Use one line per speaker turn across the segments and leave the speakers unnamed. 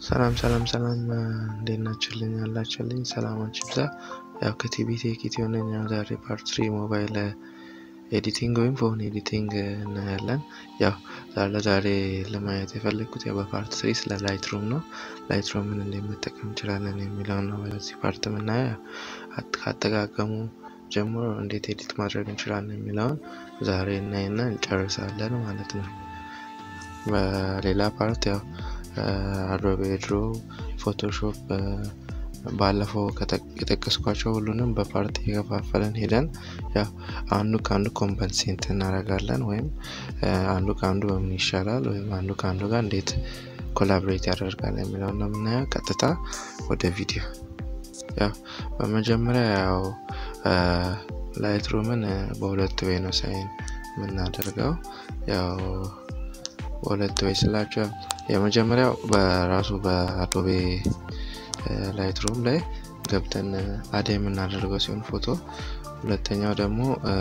ሰላም ሰላም ሰላም እንዴት ናችሁልኝ ያላችሁልኝ ሰላማችሁ ይብዛ። ያው ከቲቢ ቴክ ኢትዮ ነኝ። ያው ዛሬ ፓርት ስሪ ሞባይል ኤዲቲንግ ወይም ፎን ኤዲቲንግ እናያለን። ያው ለዛሬ ለማየት የፈለግኩት ያው በፓርት ስሪ ስለ ላይት ሩም ነው። ላይት ሩምን እንዴት መጠቀም እንችላለን የሚለውን ነው በዚህ ፓርት የምናየው። ካጠቃቀሙ ጀምሮ እንዴት ኤዲት ማድረግ እንችላለን የሚለውን ዛሬ እናይና እንጨርሳለን ማለት ነው። በሌላ ፓርት ያው አዶቤ ድሮ፣ ፎቶሾፕ ባለፈው የጠቀስኳቸው ሁሉንም በፓርት የከፋፈለን ሄደን ያው አንዱ ከአንዱ ኮምፐንሴንት እናደርጋለን ወይም አንዱ ከአንዱ በምን ይሻላል ወይም አንዱ ከአንዱ ጋር እንዴት ኮላብሬት ያደርጋል የሚለውን ነው የምናየው። ቀጥታ ወደ ቪዲዮ ያው በመጀመሪያ ያው ላይት ሩምን በሁለት ወይ ነው ሳይን የምናደርገው ያው በሁለት ወይ ስላቸው የመጀመሪያው በራሱ በአዶቤ ላይት ሩም ላይ ገብተን አደ የምናደርገው ሲሆን ፎቶ፣ ሁለተኛው ደግሞ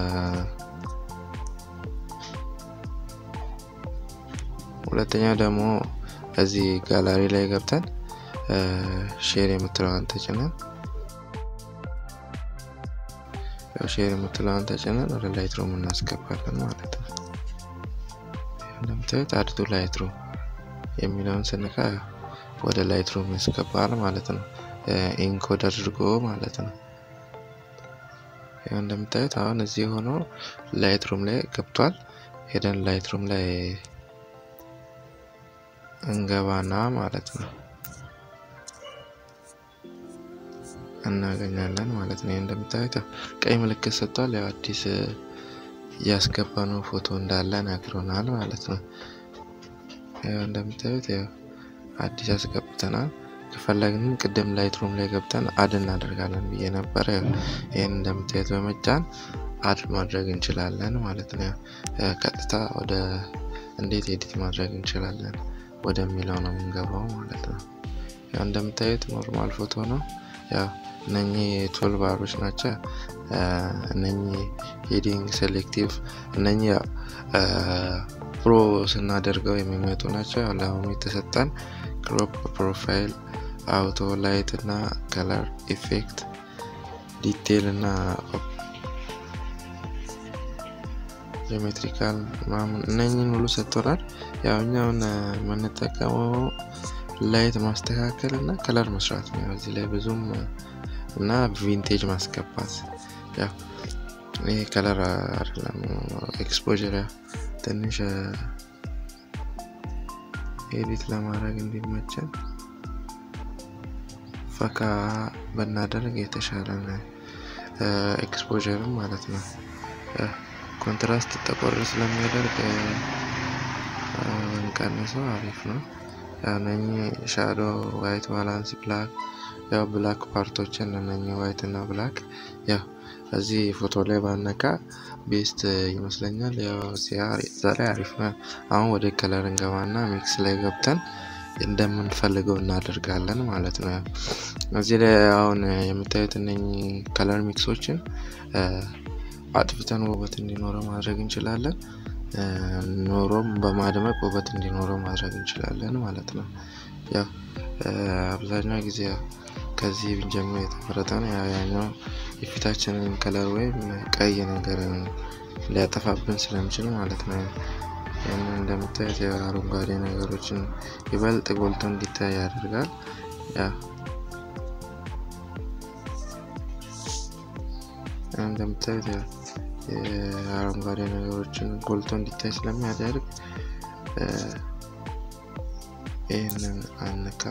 ሁለተኛው ደግሞ እዚህ ጋላሪ ላይ ገብተን ሼር የምትለዋን ተጭነን ሼር የምትለዋን ተጭነን ወደ ላይት ሩም እናስገባለን ማለት ነው። እንደምታዩት አድቱ ላይት ሩም የሚለውን ስንካ ወደ ላይት ሩም ያስገባል ማለት ነው። ኢንኮድ አድርጎ ማለት ነው። ያው እንደምታዩት አሁን እዚህ ሆኖ ላይት ሩም ላይ ገብቷል። ሄደን ላይት ሩም ላይ እንገባና ማለት ነው እናገኛለን ማለት ነው። እንደምታዩት ቀይ ምልክት ሰጥቷል። ያው አዲስ እያስገባነው ፎቶ እንዳለ ነግሮናል ማለት ነው። ያው እንደምታዩት ያው አዲስ ያስገብተናል። ከፈለግንም ቅድም ላይት ሩም ላይ ገብተን አድ እናደርጋለን ብዬ ነበረ። ይህን እንደምታዩት በመጫን አድ ማድረግ እንችላለን ማለት ነው። ቀጥታ ወደ እንዴት ኤዲት ማድረግ እንችላለን ወደሚለው ነው የምንገባው ማለት ነው። ያው እንደምታዩት ኖርማል ፎቶ ነው። ያው እነኚህ ቱል ባሮች ናቸው። እነኚህ ሄዲንግ፣ ሴሌክቲቭ እነኚህ ፕሮ ስናደርገው የሚመጡ ናቸው። ያው ለአሁኑ የተሰጠን ክሮፕ፣ ፕሮፋይል፣ አውቶ ላይት እና ከለር ኢፌክት፣ ዲቴል እና ጂኦሜትሪካል ምናምን እነኝን ሁሉ ሰጥቶናል። ያው እኛውን የምንጠቀመው ላይት ማስተካከል እና ከለር መስራት ነው። እዚህ ላይ ብዙም እና ቪንቴጅ ማስገባት ያው ይሄ ከለር አይደለም ኤክስፖጀር ትንሽ ኤዲት ለማድረግ እንዲመቸን ፈካ ብናደርግ የተሻለ ነው። ኤክስፖጀርም ማለት ነው። ኮንትራስት ጠቆር ስለሚያደርግ ብንቀንሰው አሪፍ ነው። እነኚህ ሻዶ፣ ዋይት፣ ባላንስ፣ ብላክ ያው ብላክ ፓርቶችን እነኚህ ዋይት እና ብላክ ያው እዚህ ፎቶ ላይ ባነካ ቤስት ይመስለኛል። ያው ዛሬ አሪፍ ነው። አሁን ወደ ከለር እንገባና ሚክስ ላይ ገብተን እንደምንፈልገው እናደርጋለን ማለት ነው። እዚህ ላይ አሁን የምታዩት እነኚህ ከለር ሚክሶችን አጥፍተን ውበት እንዲኖረው ማድረግ እንችላለን። ኖሮም በማድመቅ ውበት እንዲኖረው ማድረግ እንችላለን ማለት ነው። ያው አብዛኛው ጊዜ ከዚህ ብንጀምር የተመረጠ ነው። ያኛው የፊታችንን ከለር ወይም ቀይ ነገር ሊያጠፋብን ስለሚችል ማለት ነው። ይህንን እንደምታዩት የአረንጓዴ ነገሮችን ይበልጥ ጎልቶ እንዲታይ ያደርጋል። ያ እንደምታዩት የአረንጓዴ ነገሮችን ጎልቶ እንዲታይ ስለሚያደርግ ይህንን አንካ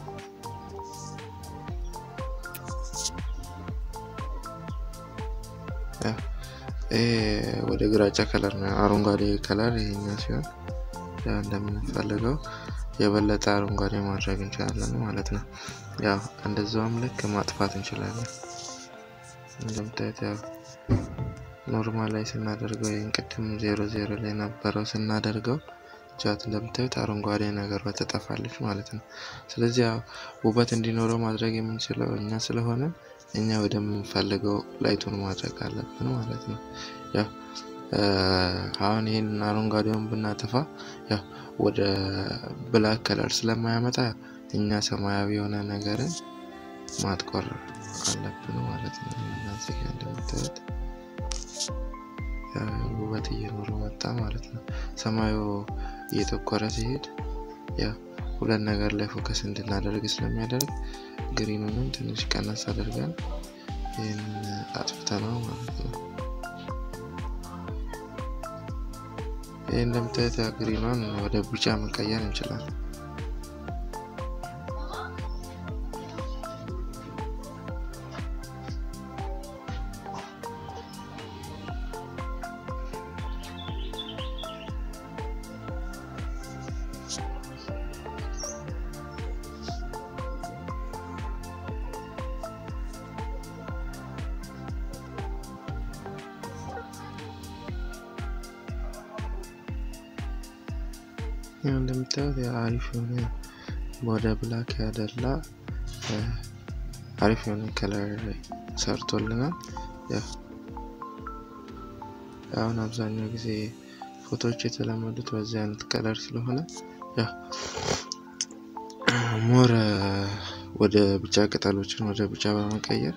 ወደ ግራጫ ከለር ነው። አረንጓዴ ከለር ይሄኛው ሲሆን እንደምንፈልገው የበለጠ አረንጓዴ ማድረግ እንችላለን ማለት ነው። ያው እንደዛውም ልክ ማጥፋት እንችላለን። እንደምታዩት ያው ኖርማል ላይ ስናደርገው ይህን ቅድም ዜሮ ዜሮ ላይ ነበረው ስናደርገው ቻት እንደምታዩት አረንጓዴ ነገሯ ትጠፋለች ማለት ነው። ስለዚህ ያው ውበት እንዲኖረው ማድረግ የምንችለው እኛ ስለሆነ እኛ ወደምንፈልገው ላይቱን ማድረግ አለብን ማለት ነው። ያው አሁን ይህን አረንጓዴውን ብናጠፋ ያው ወደ ብላክ ከለር ስለማያመጣ እኛ ሰማያዊ የሆነ ነገርን ማጥቆር አለብን ማለት ነው። እዚህ ጋር እንደምታዩት ውበት እየኖረው መጣ ማለት ነው። ሰማዩ እየጠቆረ ሲሄድ ያው ሁለት ነገር ላይ ፎከስ እንድናደርግ ስለሚያደርግ ግሪኑንም ትንሽ ቀነስ አድርገን ይህን አጥፍተነው ማለት ነው። ይህ እንደምታዩት ግሪኗን ወደ ቢጫ መቀየር እንችላለን። ያው እንደምታዩት አሪፍ የሆነ ወደ ብላክ ያደላ አሪፍ የሆነ ከለር ሰርቶልናል። አሁን አብዛኛው ጊዜ ፎቶዎች የተለመዱት በዚህ አይነት ከለር ስለሆነ ሞር ወደ ቢጫ ቅጠሎችን ወደ ቢጫ በመቀየር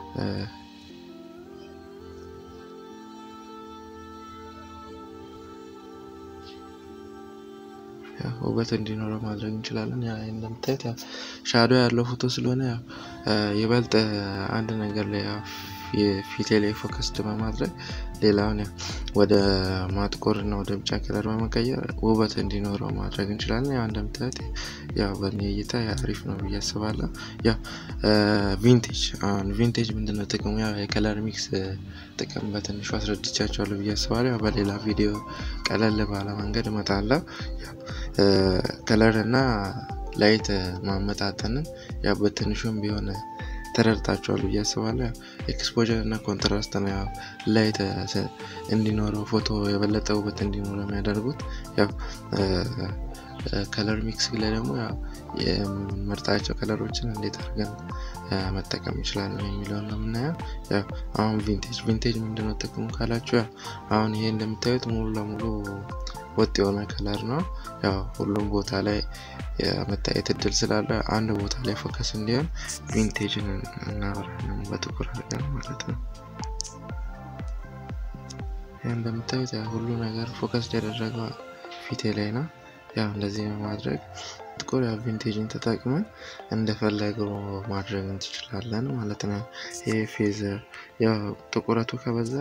ውበት እንዲኖረው ማድረግ እንችላለን። ያ እንደምታዩት ያው ሻዶ ያለው ፎቶ ስለሆነ ያው ይበልጥ አንድ ነገር ላይ ፊቴ ላይ ፎከስድ በማድረግ ሌላውን ያው ወደ ማጥቆር እና ወደ ቢጫ ከለር በመቀየር ውበት እንዲኖረው ማድረግ እንችላለን። ያው እንደምታዩት ያው በእኔ እይታ አሪፍ ነው ብዬ አስባለሁ። ያው ቪንቴጅ አሁን ቪንቴጅ ምንድነው ጥቅሙ? ያው የከለር ሚክስ ጥቅም በትንሹ አስረድቻቸዋለሁ ብዬ አስባለሁ። ያው በሌላ ቪዲዮ ቀለል ባለ መንገድ እመጣለሁ። ከለር እና ላይት ማመጣጠንን ያው በትንሹም ቢሆን ተረድታችኋል ብዬ አስባለሁ። ኤክስፖጀር እና ኮንትራስት ነው ያው ላይት እንዲኖረው ፎቶ የበለጠ ውበት እንዲኖረው የሚያደርጉት። ያው ከለር ሚክስ ላይ ደግሞ ያው የምንመርጣቸው ከለሮችን እንዴት አድርገን መጠቀም እንችላለን የሚለውን ነው የምናየው። ያው አሁን ቪንቴጅ ቪንቴጅ ምንድነው ጥቅሙ ካላችሁ ያው አሁን ይሄ እንደምታዩት ሙሉ ለሙሉ ወጥ የሆነ ከለር ነው። ያው ሁሉም ቦታ ላይ የመታየት እድል ስላለ አንድ ቦታ ላይ ፎከስ እንዲሆን ቪንቴጅን እናበራለን በጥቁር አድርገን ማለት ነው። ይህ እንደምታዩት ያው ሁሉ ነገር ፎከስ ያደረገው ፊቴ ላይ ነው። ያው እንደዚህ በማድረግ ጥቁር ያው ቪንቴጅን ተጠቅመን እንደፈለገው ማድረግ እንችላለን ማለት ነው። ይሄ ፌዝ ያው ጥቁረቱ ከበዛ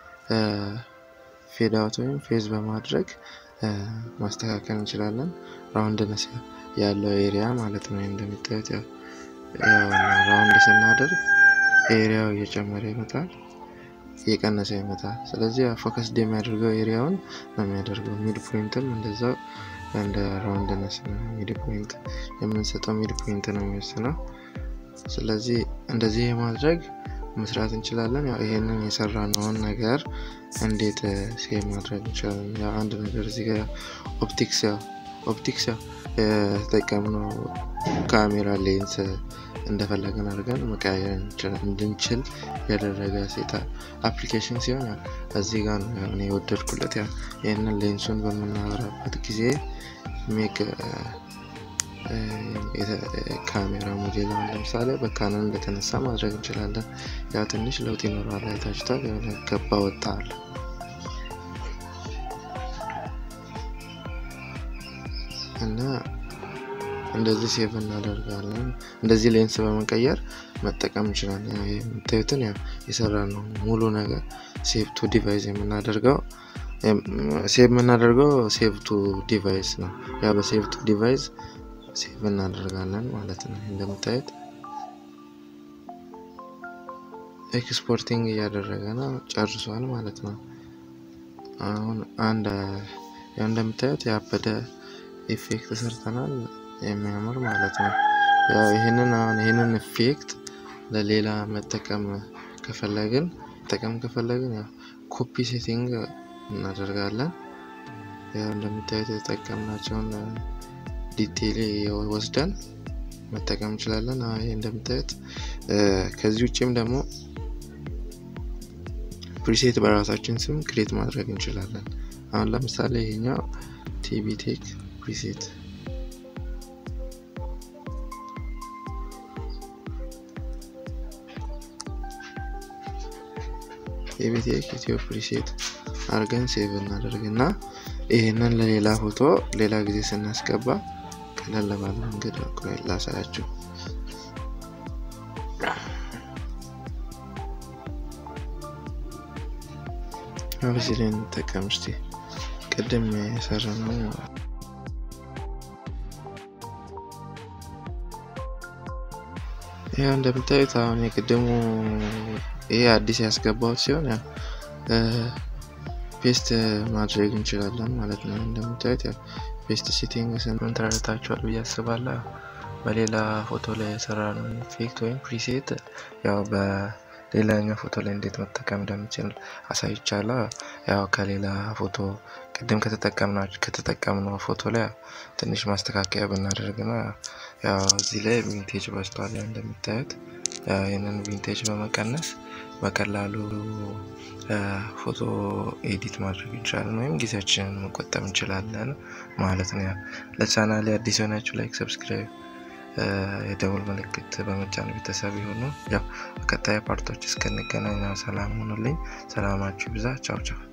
ፌድ አውት ወይም ፌዝ በማድረግ ማስተካከል እንችላለን። ራውንድነስ ያለው ኤሪያ ማለት ነው። እንደሚታዩት ያው ራውንድ ስናደርግ ኤሪያው እየጨመረ ይመጣል፣ እየቀነሰ ይመጣል። ስለዚህ ፎከስ የሚያደርገው ኤሪያውን ነው የሚያደርገው። ሚድ ፖይንትም እንደዛው እንደ ራውንድነስ ነው። ሚድ ፖይንት የምንሰጠው ሚድ ፖይንት ነው የሚወስነው። ስለዚህ እንደዚህ የማድረግ መስራት እንችላለን። ያው ይሄንን የሰራነውን ነገር እንዴት ሴቭ ማድረግ እንችላለን? ያው አንድ ነገር እዚህ ጋር ኦፕቲክስ ያው ኦፕቲክስ ያው የተጠቀምነው ካሜራ ሌንስ እንደፈለገን አድርገን መቀያየር እንድንችል ያደረገ ሴታ አፕሊኬሽን ሲሆን ያው እዚህ ጋር ነው ያው የወደድኩለት። ያው ይህንን ሌንሱን በምናበራበት ጊዜ ሜክ ካሜራ ሞዴል አሁን ለምሳሌ በካኖን እንደተነሳ ማድረግ እንችላለን። ያው ትንሽ ለውጥ ይኖረዋል። አይታችኋል። የሆነ ገባ ወጣ አለ። እና እንደዚህ ሴቭ እናደርጋለን። እንደዚህ ሌንስ በመቀየር መጠቀም እንችላለን። ያው የምታዩትን ያው የሰራ ነው ሙሉ ነገር ሴቭ ቱ ዲቫይስ የምናደርገው ሴቭ የምናደርገው ሴቭ ቱ ዲቫይስ ነው። ያው በሴቭ ቱ ዲቫይስ ሴቭ እናደርጋለን ማለት ነው። እንደምታዩት ኤክስፖርቲንግ እያደረገ ነው፣ ጨርሷል ማለት ነው። አሁን አንድ ያው እንደምታዩት ያበደ ኢፌክት ሰርተናል፣ የሚያምር ማለት ነው። ያው ይህንን አሁን ይህንን ኢፌክት ለሌላ መጠቀም ከፈለግን መጠቀም ከፈለግን ያው ኮፒ ሴቲንግ እናደርጋለን። ያው እንደምታዩት የተጠቀምናቸውን ዲቴይል ወስደን መጠቀም እንችላለን። ይህ እንደምታዩት ከዚህ ውጭም ደግሞ ፕሪሴት በራሳችን ስም ክሬት ማድረግ እንችላለን። አሁን ለምሳሌ ይሄኛው ቲቢቴክ ፕሪሴት ቲቢቴክ ኢትዮ ፕሪሴት አድርገን ሴቭ እናደርግና ይህንን ለሌላ ፎቶ ሌላ ጊዜ ስናስገባ ቀለል ባለ መንገድ ላሳያችሁ። አብዚ ላይ እንጠቀም እስቲ ቅድም የሰራ ነው ይህ እንደምታዩት አሁን የቅድሙ ይሄ አዲስ ያስገባሁት ሲሆን ፔስት ማድረግ እንችላለን ማለት ነው። እንደምታዩት ፔስት ሴቲንግ ስምን ተረድታችኋል ብዬ አስባለሁ። በሌላ ፎቶ ላይ የሰራነው ኢፌክት ወይም ፕሪሴት ያው በሌላኛው ፎቶ ላይ እንዴት መጠቀም እንደምችል አሳይቻለሁ። ያው ከሌላ ፎቶ ቅድም ከተጠቀምነው ፎቶ ላይ ትንሽ ማስተካከያ ብናደርግና ያው እዚህ ላይ ቪንቴጅ በዝቷል እንደምታዩት ይህንን ቪንቴጅ በመቀነስ በቀላሉ ፎቶ ኤዲት ማድረግ እንችላለን ወይም ጊዜያችንን መቆጠብ እንችላለን ማለት ነው። ለቻናሌ አዲስ የሆናችሁ ላይክ፣ ሰብስክራይብ የደውል ምልክት በመጫን ቤተሰብ የሆኑ ያው በቀጣይ ፓርቶች እስክንገናኝ ሰላም ሆኑልኝ። ሰላማችሁ ብዛ። ቻው ቻው።